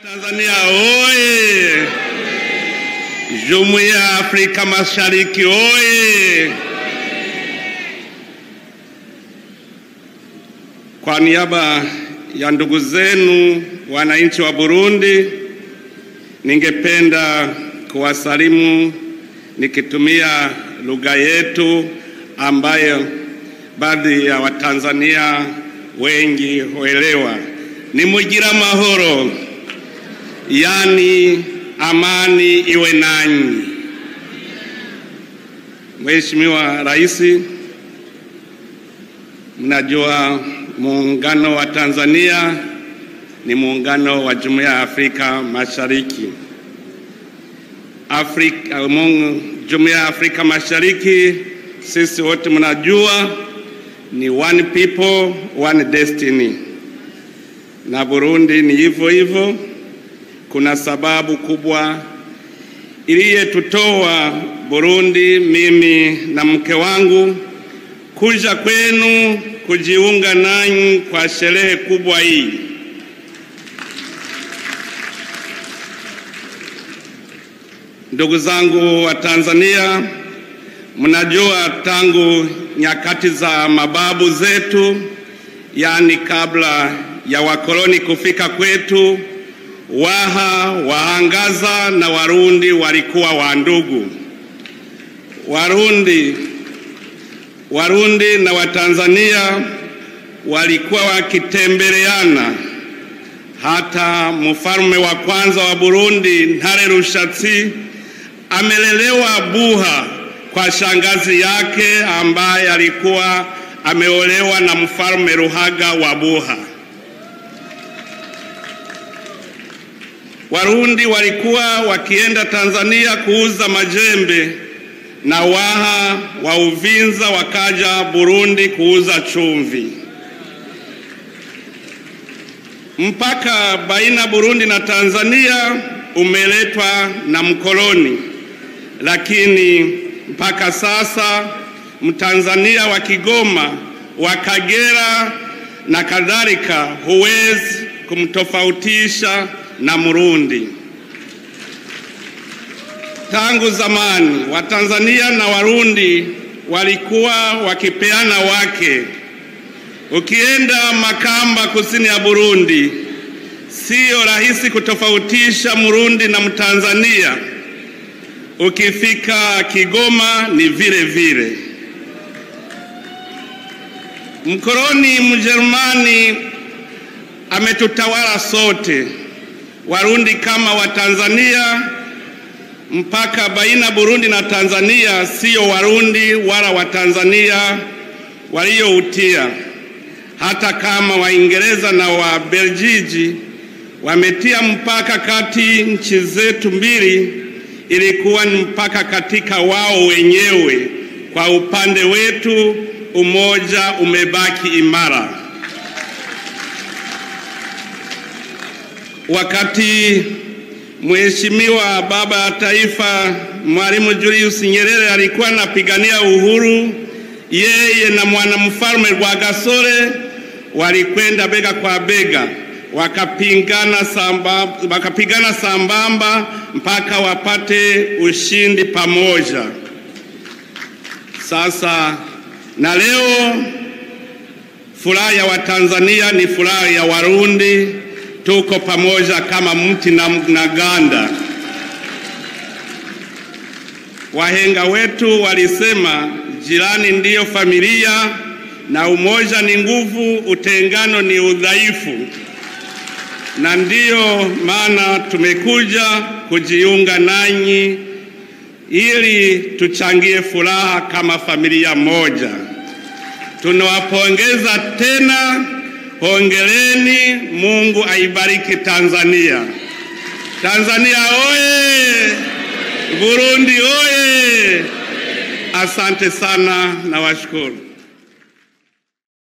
Tanzania oye! Jumuiya ya Afrika Mashariki oye! Kwa niaba ya ndugu zenu wananchi wa Burundi, ningependa kuwasalimu nikitumia lugha yetu ambayo baadhi ya Watanzania wengi huelewa. Ni mugira mahoro, yaani amani iwe nanyi. Mheshimiwa Rais, mnajua muungano wa Tanzania ni muungano wa Jumuiya ya Afrika Mashariki. Afrika, Jumuiya ya Afrika Mashariki sisi wote mnajua ni one people one destiny, na Burundi ni hivyo hivyo. Kuna sababu kubwa iliyetutoa Burundi, mimi na mke wangu, kuja kwenu kujiunga nanyi kwa sherehe kubwa hii. Ndugu zangu wa Tanzania, mnajua tangu nyakati za mababu zetu, yaani kabla ya wakoloni kufika kwetu, Waha, Wahangaza na Warundi walikuwa wandugu. Warundi, Warundi na Watanzania walikuwa wakitembeleana. Hata mfalme wa kwanza wa Burundi Ntare Rushatsi amelelewa Buha kwa shangazi yake ambaye alikuwa ameolewa na mfalme Ruhaga wa Buha. Warundi walikuwa wakienda Tanzania kuuza majembe na Waha wa Uvinza wakaja Burundi kuuza chumvi. Mpaka baina Burundi na Tanzania umeletwa na mkoloni, lakini mpaka sasa Mtanzania wa Kigoma, wa Kagera na kadhalika huwezi kumtofautisha na Murundi. Tangu zamani Watanzania na Warundi walikuwa wakipeana wake. Ukienda Makamba, kusini ya Burundi, siyo rahisi kutofautisha Murundi na Mtanzania. Ukifika Kigoma ni vile vile. Mkoloni Mjerumani ametutawala sote, Warundi kama Watanzania. Mpaka baina Burundi na Tanzania siyo Warundi wala Watanzania walioutia, hata kama Waingereza na Wabeljiji wametia mpaka kati nchi zetu mbili, ilikuwa ni mpaka katika wao wenyewe. Kwa upande wetu umoja umebaki imara. Wakati Mheshimiwa Baba ya Taifa Mwalimu Julius Nyerere alikuwa anapigania uhuru, yeye na mwanamfalme Rwagasore walikwenda bega kwa bega, wakapigana sambamba, wakapigana sambamba mpaka wapate ushindi pamoja. Sasa na leo furaha ya Watanzania ni furaha ya Warundi, tuko pamoja kama mti na, na ganda. Wahenga wetu walisema jirani ndiyo familia, na umoja ni nguvu, utengano ni udhaifu, na ndiyo maana tumekuja kujiunga nanyi ili tuchangie furaha kama familia moja. Tunawapongeza tena, hongereni. Mungu aibariki Tanzania. Tanzania oye! Burundi oye! Asante sana na washukuru.